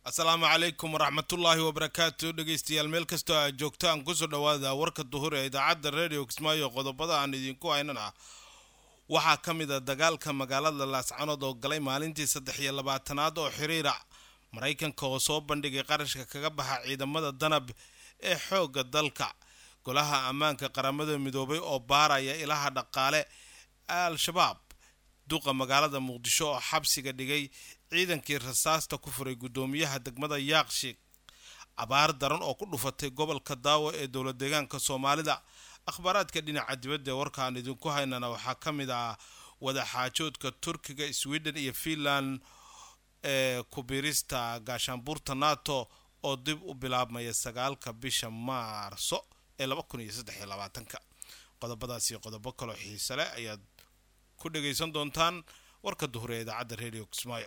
asalaamu calaykum waraxmatullaahi wabarakaatu dhegeystayaal meel kastoo aad joogtaan kusoo dhawaada warka duhur ee idaacadda radio kismaayo qodobada aan idinku haynana waxaa ka mid a dagaalka magaalada laascanood oo galay maalintii saddex iyo labaatanaad oo xiriira maraykanka oo soo bandhigay qarashka kaga baxa ciidamada danab ee xoogga dalka golaha ammaanka qaramada midoobay oo baaraya ilaha dhaqaale al-shabaab duqa magaalada muqdisho oo xabsiga dhigay ciidankii rasaasta ku furay guddoomiyaha degmada yaaqshiik abaar daran oo ku dhufatay gobolka daawo ee dowla deegaanka soomaalida akhbaaraadka dhinaca dibadda ee warkaan idinku haynana waxaa ka mid ah wadaxaajoodka turkiga sweden iyo finland ee kubirista gaashaanbuurta nato oo dib u bilaabmaya sagaalka bisha maarso ee laba kun iyo saddex iyo labaatanka qodobadaas iyo qodobo kaloo xiise leh ayaad ku dhagaysan doontaan warka duhur ee idaacadda radio kismaayo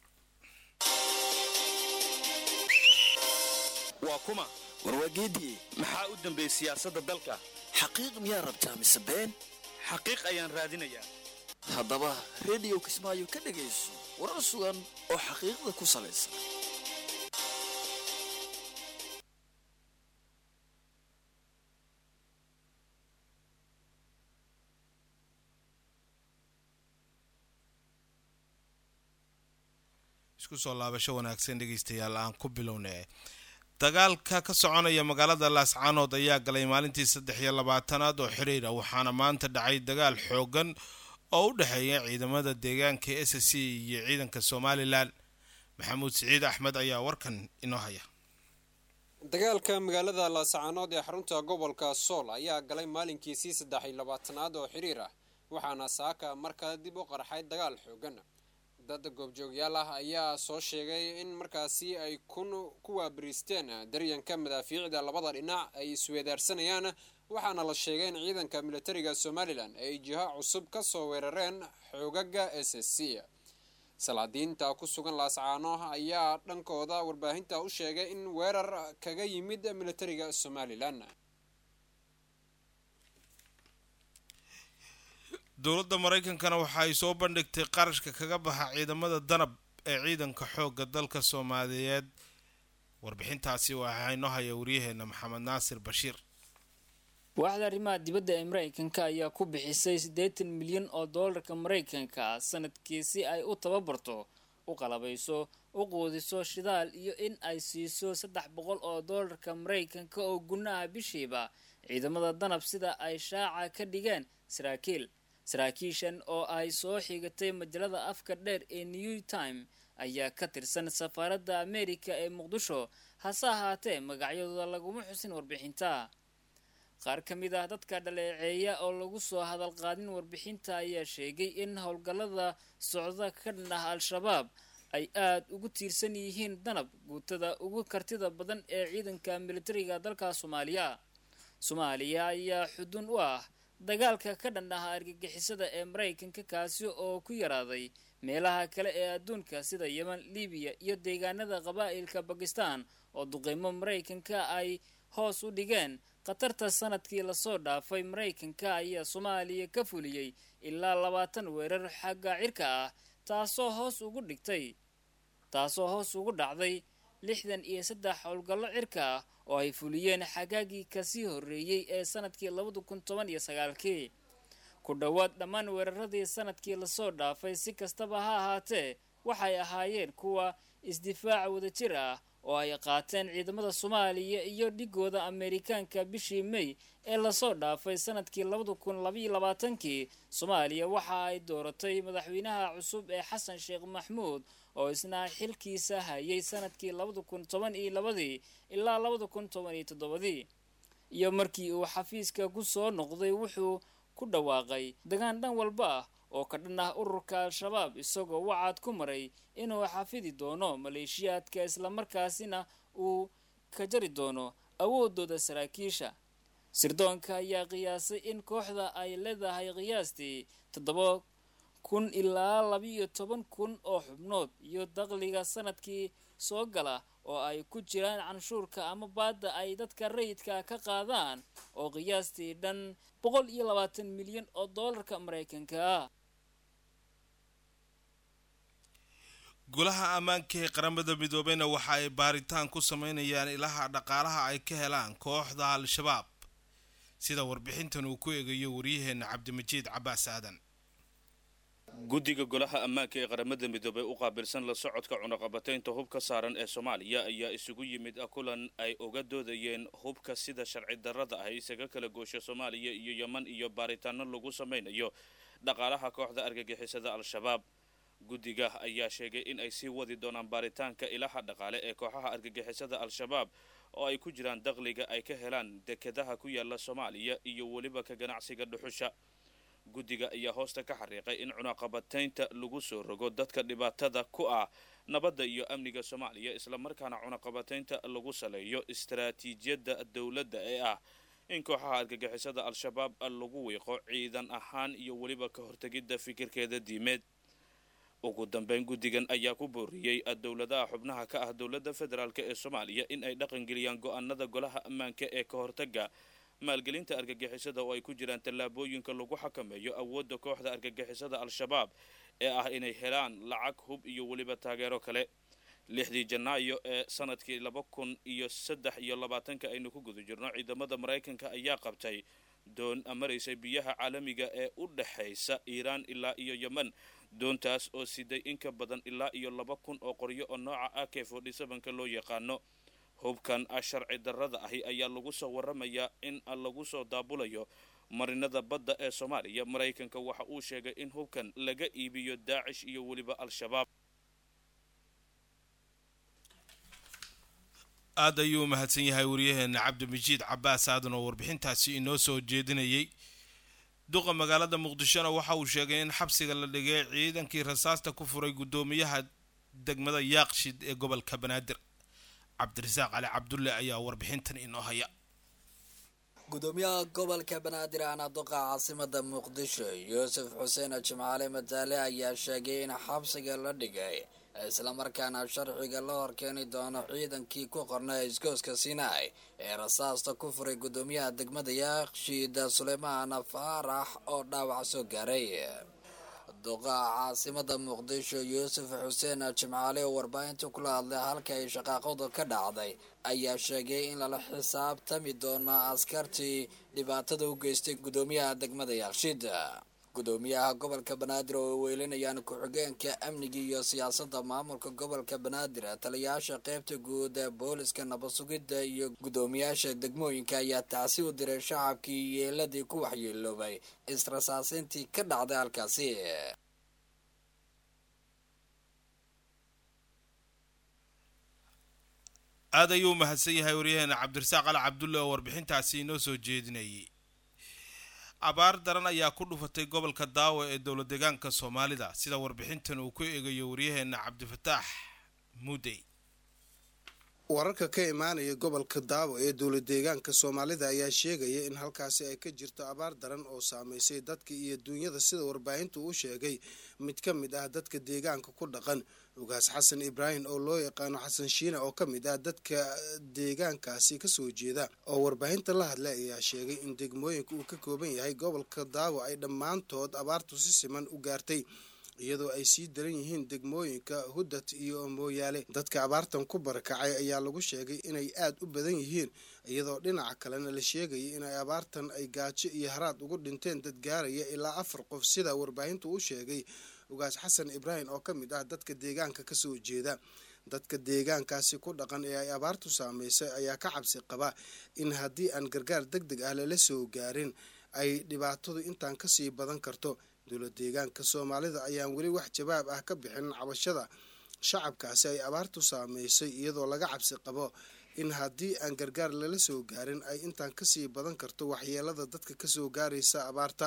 waa kuma warwaageedii maxaa u dambeeyey siyaasadda dalka xaqiiq miyaa rabtaa mise been xaqiiq ayaan raadinayaa haddaba rediyo kismaayo ka dhegayso warar sugan oo xaqiiqda ku salaysan isku soo laabasho wanaagsan dhegeystayaal aan ku bilownay dagaalka ka soconaya magaalada laascaanood ayaa galay maalintii saddex iyo labaatanaad oo xiriira waxaana maanta dhacay dagaal xoogan oo u dhexeeya ciidamada deegaanka s c iyo ciidanka somalilan maxamuud siciid axmed ayaa warkan inoo haya dagaalka magaalada laascaanood ee xarunta gobolka sool ayaa galay maalinkiisii saddex iyo labaatanaad oo xiriir ah waxaana saaka markaa dib u qarxay dagaal xoogan dad goobjoogyaal ah ayaa soo sheegay in markaasi ay kun ku waabariisteen daryanka madaafiicda labada dhinac ay isweedaarsanayaan waxaana la sheegay in ciidanka militariga somalilan ay jiho cusub ka soo weerareen xoogaga s s c salaadiinta ku sugan laascaano ayaa dhankooda warbaahinta u sheegay in weerar kaga yimid militariga somalilan dowladda maraykankana waxa ay soo bandhigtay qarashka kaga baxa ciidamada danab ee ciidanka xoogga dalka soomaaliyeed warbixintaasi waxaa inoo haya waryaheena maxamed naasir bashiir waaxda arrimaha dibadda ee maraykanka ayaa ku bixisay siddeetan milyan oo doolarka maraykanka sanadkii si ay u tababarto u qalabayso u quudiso shidaal iyo in ay siiso saddex boqol oo doolarka maraykanka oo gunaha bishiiba ciidamada danab sida ay shaaca ka dhigeen saraakiil saraakiishan oo ay soo xigatay majalada afka dheer ee new time ayaa ka tirsan safaaradda amerika ee muqdisho hase ahaatee magacyadooda laguma xusin warbixinta qaar ka mid ah dadka dhaleeceeya oo lagu soo hadal qaadin warbixinta ayaa sheegay in howlgallada socda ka dhan ah al-shabaab ay aada ugu tiirsan yihiin danab guutada ugu kartida badan ee ciidanka militariga dalka soomaaliya soomaaliya ayaa xudun u ah dagaalka ka dhan ah argagixisada ee maraykanka kaasi oo ku yaraaday meelaha kale ee adduunka sida yeman libiya iyo deegaanada qabaa'ilka bakistan oo duqeymo maraykanka ay hoos u dhigeen khatarta sanadkii lasoo dhaafay maraykanka ayaa soomaaliya ka fuliyey ilaa labaatan weerar xagga cirka ah taasoo hoos ugu dhigtay taasoo hoos ugu dhacday lixdan iyo saddex howlgallo cirka ah oo ay fuliyeen xagaagii kasii horreeyey ee sanadkii labada kun toban iyo sagaalkii ku dhowaad dhammaan weeraradii sanadkii lasoo dhaafay si kastaba ha ahaatee waxay ahaayeen kuwa isdifaac wadajir ah oo ay qaateen ciidamada soomaaliya iyo dhigooda ameerikaanka bishii may ee lasoo dhaafay sanadkii labada kun labaiyo labaatankii soomaaliya waxa ay dooratay madaxweynaha cusub ee xasan sheekh maxmuud oo isna xilkiisa hayay sanadkii labada kun toban iyo labadii ilaa labada kun toban iyo toddobadii iyo markii uu xafiiska ku soo noqday wuxuu ku dhawaaqay dagaan dhan walba ah oo ka dhan ah ururka al-shabaab isagoo wacaad ku maray inuu xafidi doono maleeshiyaadka islamarkaasina uu ka jari doono awoodooda saraakiisha sirdoonka ayaa qiyaasay in kooxda ay leedahay qiyaastii toddoba kun ilaa labiiyo toban kun oo xubnood iyo dakhliga sanadkii soo gala oo ay ku jiraan canshuurka ama baadda ay dadka rayidka ka qaadaan oo qiyaastii dhan boqol iyo labaatan milyan oo doolarka maraykanka ah golaha ammaanka ee qaramada midoobeyna waxa ay baaritaan ku sameynayaan ilaha dhaqaalaha ay ka helaan kooxda al-shabaab sida warbixintan uu ku eegayo waryaheena cabdimajiid cabaas aadan guddiga golaha ammaanka ee qaramada midoobey u qaabilsan la socodka cunaqabataynta hubka saaran ee soomaaliya ayaa isugu yimid kulan ay uga doodayeen hubka sida sharci darrada ah isaga kala goosha soomaaliya iyo yeman iyo baaritaano lagu samaynayo dhaqaalaha kooxda argagixisada al-shabaab guddiga ayaa sheegay in ay sii wadi doonaan baaritaanka ilaha dhaqaale ee kooxaha argagixisada al-shabaab oo ay ku jiraan dakhliga ay ka helaan dekedaha ku yaala soomaaliya iyo weliba ka ganacsiga dhuxusha guddiga ayaa hoosta ka xariiqay in cunaqabataynta lagu soo rogo dadka dhibaatada ku ah nabadda iyo amniga soomaaliya islamarkaana cunaqabataynta lagu saleeyo istaraatiijiyadda dowladda ee ah in kooxaha argagixisada al-shabaab lagu wiiqo ciidan ahaan iyo weliba ka hortegidda fikirkeeda diimeed ugu dambeyn guddigan ayaa ku booriyey dowladaha xubnaha ka ah dowladda federaalk ee soomaaliya in ay dhaqangeliyaan go-aanada golaha ammaanka ee ka hortaga maalgelinta argagixisada oo ay ku jiraan tallaabooyinka lagu xakameeyo awoodda kooxda argagixisada al-shabaab ee ah inay helaan lacag hub iyo weliba taageero kale lixdii janaayo ee sanadkii laba kun iyo saddex iyo labaatanka aynu ku guda jirno ciidamada maraykanka ayaa qabtay doon maraysay biyaha caalamiga ee u dhexaysa iiraan ilaa iyo yemen doontaas oo siday in ka badan ilaa iyo laba kun oo qoryo oo nooca a k forty sevenka loo yaqaano hubkan sharci darrada ahi ayaa lagu soo waramayaa in lagu soo daabulayo marinada badda ee soomaaliya maraykanka waxa uu sheegay in hubkan laga iibiyo daacish iyo weliba al-shabaab aada ayuu mahadsan yahay waryaheena cabdimajiid cabaas aadan oo warbixintaasi inoo soo jeedinayay duqa magaalada muqdishona waxa uu sheegay in xabsiga la dhigay ciidankii rasaasta ku furay guddoomiyaha degmada yaaqshid ee gobolka banaadir cabdirasaaq cali cabdulle ayaa warbixintan inoo haya gudoomiyaha gobolka banaadir ahna duqa caasimada muqdisho yuusuf xuseen jimcaale mataale ayaa sheegay in xabsiga la dhigay islamarkaana sharciga la horkeeni doono ciidankii ku qornay isgooska sinai ee rasaasta ku furay gudoomiyaha degmada yaaqshiida suleymaan faarax oo dhaawac soo gaaray duqa caasimada muqdisho yuusuf xuseen jimcaale oo warbaahinta kula hadlay halka ay shaqaaqadu ka dhacday ayaa sheegay in lala xisaabtami doono askartii dhibaatada u geystay gudoomiyaha degmada yaaqshiida gudoomiyaha gobolka banaadir oo ay weylinayaan ku-xigeenka amniga iyo siyaasadda maamulka gobolka banaadir taliyayaasha qeybta guud ee booliska nabad-sugidda iyo guddoomiyaasha degmooyinka ayaa tacsi u diray shacabkii yeeladii ku waxyeeloobay israsaasintii ka dhacday halkaasi aada ayuu mahadsan yahay waryaheena cabdirasaaq cali cabdulle oo warbixintaasi inoo soo jeedinayay abaar daran ayaa ku dhufatay gobolka daawo ee dowlad deegaanka soomaalida sida warbixintan uu ku eegayo waryaheena cabdifataax muudey wararka ka imaanaya gobolka daawo ee dowlad deegaanka soomaalida ayaa sheegaya in halkaasi ay ka jirto abaar daran oo saameysay dadka iyo duunyada sida warbaahintu u sheegay mid ka mid ah dadka deegaanka ku dhaqan ugaas xasan ibraahim oo loo yaqaano xasan shiina oo ka mid ah dadka deegaankaasi kasoo jeeda oo warbaahinta la hadlay ayaa sheegay in degmooyinka uu ka kooban yahay gobolka daawo ay dhammaantood abaartu si siman u gaartay iyadoo ay sii daran yihiin degmooyinka hudad iyo mooyaale dadka abaartan ku barakacay ayaa lagu sheegay inay aada u badan yihiin iyadoo dhinaca kalena la sheegayay inay abaartan ay gaajo iyo haraad ugu dhinteen dad gaaraya ilaa afar qof sida warbaahintu u sheegay ugaas xasan ibraahim oo ka mid ah dadka deegaanka kasoo jeeda dadka deegaankaasi ku dhaqan ee ay abaartu saameysay ayaa ka cabsi qaba in haddii aan gargaar deg deg ah lala soo gaarin ay dhibaatadu intaan kasii badan karto dowlad deegaanka soomaalida ayaan weli wax jawaab ah ka bixin cabashada shacabkaasi ay abaartu saameysay iyadoo laga cabsi qabo in haddii aan gargaar lala soo gaarin ay intaan kasii badan karto waxyeelada dadka kasoo gaaraysa abaarta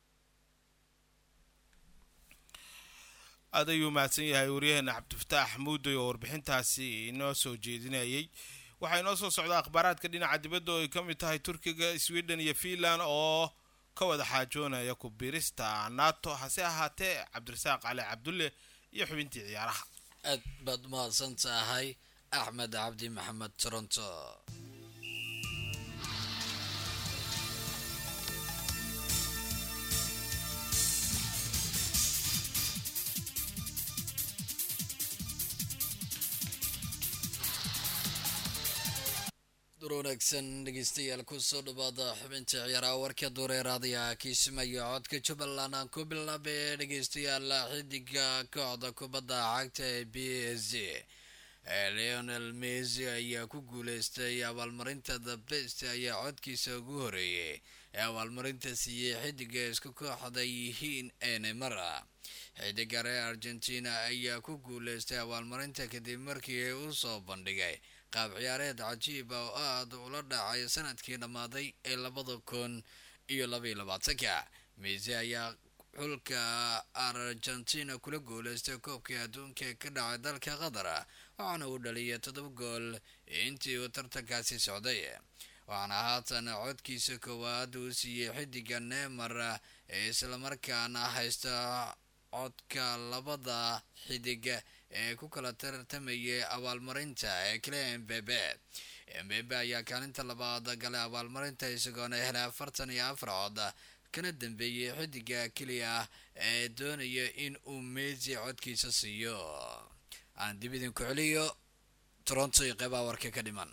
aada ayuu mahadsan yahay waryaheena cabdifataax muuday oo warbixintaasi inoo soo jeedinayay waxaa inoo soo socda akhbaaraadka dhinaca dibadda oo ay ka mid tahay turkiga sweden iyo finland oo ka wada xaajoonaya ku biirista nato hase ahaatee cabdirasaaq cali cabdulle iyo xubintii ciyaaraha aad baad umahadsan tahay axmed cabdi maxamed toronto dur wanaagsan dhegeystayaal kusoo dhawaada xubinta ciyaaraha warka duureeraadaya kiisimayo codka jubbaland aan ku bilaabay dhegeystayaal xidiga kooxda kubadda cagta ee b s g leonel mesy ayaa ku guuleystay abaalmarinta the best ayaa codkiisa ugu horeeyay ee abaalmarinta siiyey xidiga isku kooxda yihiin ee nemara xidiga reer argentina ayaa ku guuleystay abaalmarinta kadib markii u soo bandhigay qaab ciyaareed cajiiba oo aada ula dhacay sanadkii dhammaaday ee labada kun iyo labaiyo labaatanka mesy ayaa xulka argentina kula guuleystay koobkii adduunka ee ka dhacay dalka qatar waxaana uu dhaliyay toddoba gool intii uu tartankaasi socday waxaana haatan codkiisa koowaad uu siiyey xidiga neymar ee islamarkaana haysta codka labada xidig ee ku kala tartamayay abaalmarinta ee kale embebe embebe ayaa kaalinta labaad galay abaalmarinta isagoona helay afartan iyo afar cod kana dambeeyey xidiga keliya ee doonaya in uu mesy codkiisa siiyo aan dib idinku celiyo toronto iyo qeybaha warka ka dhiman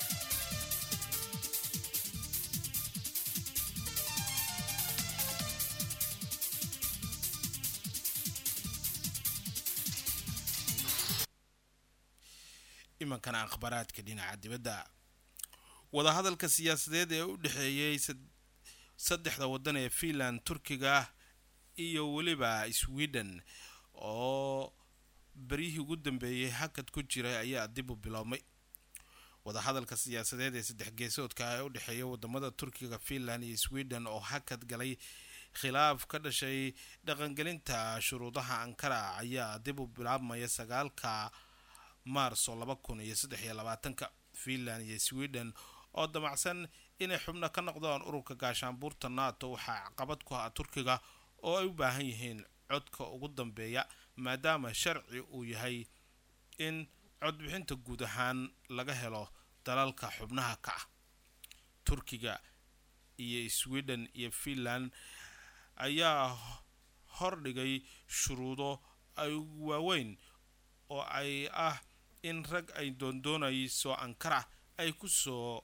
imankana akhbaraadka dhinaca dibadda wadahadalka siyaasadeed ee u dhexeeyey saddexda waddan ee finland turkiga iyo weliba sweden oo beryihii ugu dambeeyey hakad ku jiray ayaa dib u biloobmay wadahadalka siyaasadeed ee saddex geesoodka ee u dhexeeya wadamada turkiga finland iyo sweden oo hakad galay khilaaf ka dhashay dhaqangelinta shuruudaha ankara ayaa dib u bilaabmaya sagaalka maarso laba kun iyo saddex iyo labaatanka finland iyo sweden oo damacsan inay xubno ka noqdaan ururka gaashaanbuurta nato waxaa caqabad ku ah turkiga oo ay u baahan yihiin codka ugu dambeeya maadaama sharci uu yahay in codbixinta guud ahaan laga helo dalalka xubnaha ka ah turkiga iyo sweden iyo finland ayaa hordhigay shuruudo ay waaweyn oo ay ah in rag ay doondoonayso ankara ay kusoo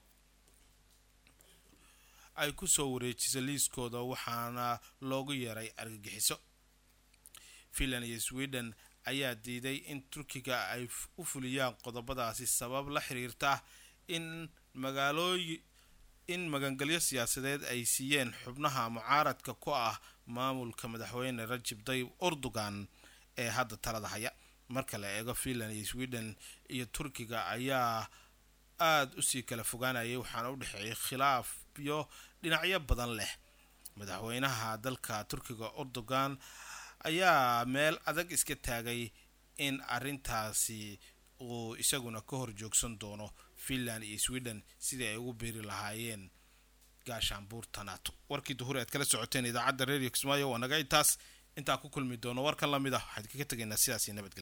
ay kusoo wareejiso liiskooda waxaana loogu yeeray argagixiso finland iyo sweden ayaa diiday in turkiga ay u fuliyaan qodobadaasi sabab la xiriirta in magaalooyi in magangelyo siyaasadeed ay siiyeen xubnaha mucaaradka ku ah maamulka madaxweyne rajib dayib erdogan ee hadda talada haya marka la eego finland iyo sweden iyo turkiga ayaa aada usii kala fogaanayay waxaana u dhexeeyay khilaafyo dhinacyo badan leh madaxweynaha dalka turkiga erdogan ayaa meel adag iska taagay in arintaasi uu isaguna ka hor joogsan doono finland iyo sweden sidii ay ugu biiri lahaayeen gaashaanbuurta nato warkii duhur aad kala socoteen idaacadda radio kismaayo waa naga intaas intaan ku kulmi doono warkan lamid ah waxaan kaga tegaynaa sidaasi nabadgelya